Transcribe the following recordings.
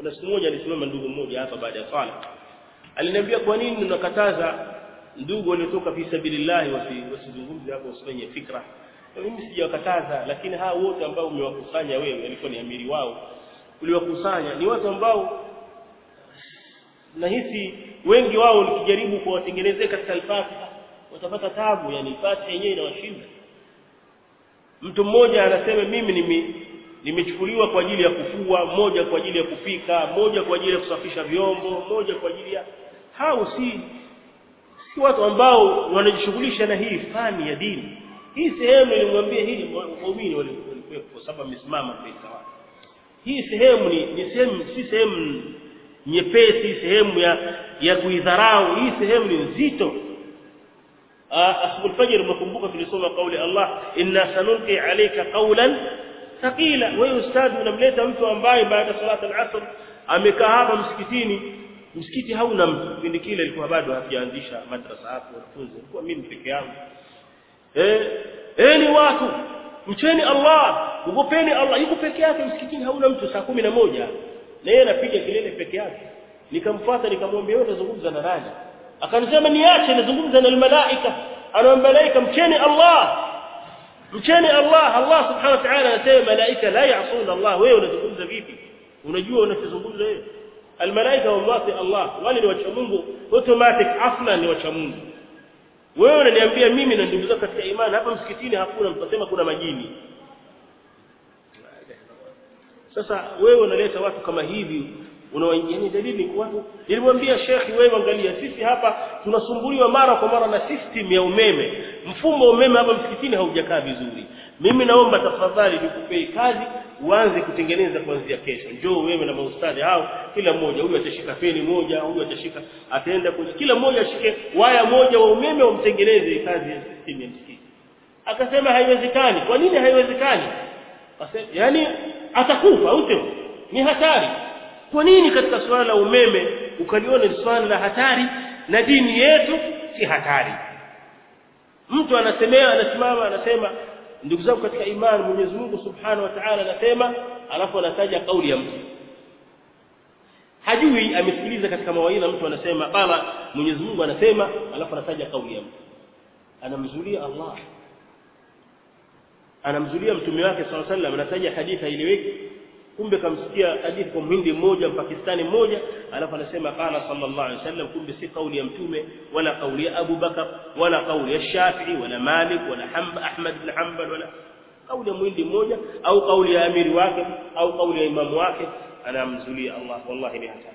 kuna siku moja alisimama ndugu mmoja hapa baada ya swala aliniambia kwa nini unakataza ndugu waliotoka fi sabilillah wasizungumze hapo usifanye fikra mimi sijawakataza lakini hawa wote ambao umewakusanya wewe alikuwa ni amiri wao uliwakusanya ni watu ambao nahisi wengi wao nikijaribu kuwatengenezea katika al-Fatiha watapata tabu yani Fatiha yenyewe inawashinda mtu mmoja anasema mimi nime nimechukuliwa kwa ajili ya kufua moja kwa ajili ya kupika moja kwa ajili ya kusafisha vyombo moja kwa ajili ya hao si si watu ambao wanajishughulisha na hii fani ya dini hii sehemu nilimwambia hili waumini walikuwepo kwa sababu amesimama mbele wao hii sehemu ni, ni sehemu si sehemu nyepesi sehemu ya ya kuidharau hii sehemu ni nzito asbul fajr mkumbuka tulisoma kauli Allah inna sanulqi alayka qawlan thaqila wewe ustadi unamleta mtu ambaye baada salata al-asr amekaa hapa msikitini msikiti hauna mtu kipindi kile ilikuwa bado hajaanzisha madrasa hapo wanafunzi ilikuwa mimi peke yangu eh eh ni watu mcheni Allah ugopeni Allah yuko peke yake msikitini hauna mtu saa kumi na moja na yeye anapiga kelele peke yake nikamfuata nikamwambia wewe unazungumza na nani akanisema niache nazungumza na malaika ana malaika mcheni Allah mcheni Allah Allah subhanahu wa ta'ala anasema malaika la ya'suna Allah wewe unazungumza vipi unajua unachozungumza wewe almalaika wallahi Allah wale ni wacha Mungu automatic aslan ni wacha Mungu wewe unaniambia mimi na ndugu zangu katika imani hapa msikitini hakuna mtasema kuna majini sasa wewe unaleta watu kama hivi unawaingia ni dalili kwa watu nilimwambia shekhi wewe angalia sisi hapa tunasumbuliwa mara kwa mara na system ya umeme mfumo wa umeme hapa msikitini haujakaa vizuri mimi naomba tafadhali nikupei kazi uanze kutengeneza kuanzia kesho njoo wewe na maustadhi hao kila mmoja huyu atashika feni moja huyu atashika ataenda kwenye kila mmoja ashike waya moja wa umeme wamtengeneze kazi ya system ya msikiti akasema haiwezekani kwa nini haiwezekani yani atakufa au sio ni hatari kwa nini katika swala la umeme ukaliona ni swala la hatari na dini yetu si hatari mtu anasemea anasimama anasema ndugu zangu katika imani Mwenyezi Mungu Subhanahu wa Ta'ala anasema alafu anataja kauli ya mtu hajui amesikiliza katika mawaidha mtu anasema bala Mwenyezi Mungu anasema alafu anataja kauli ya mtu anamzulia Allah anamzulia mtume wake sallallahu alaihi wasallam anataja hadithi ileweki kumbe kamsikia hadithi kwa mhindi mmoja mpakistani mmoja alafu anasema qala sallallahu alaihi wasallam kumbe si kauli ya mtume wala kauli ya Abu Bakar wala kauli ya Shafi'i wala Malik wala Hamba Ahmad bin Hanbal wala kauli ya mhindi mmoja au kauli ya amiri wake au kauli ya imamu wake anamzulia Allah wallahi ni hatari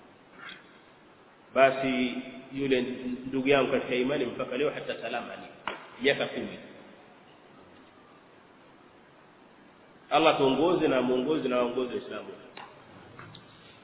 basi yule ndugu yangu katika imani mpaka leo hata salama ni miaka 10 Allah tuongoze na muongoze na waongoze Waislamu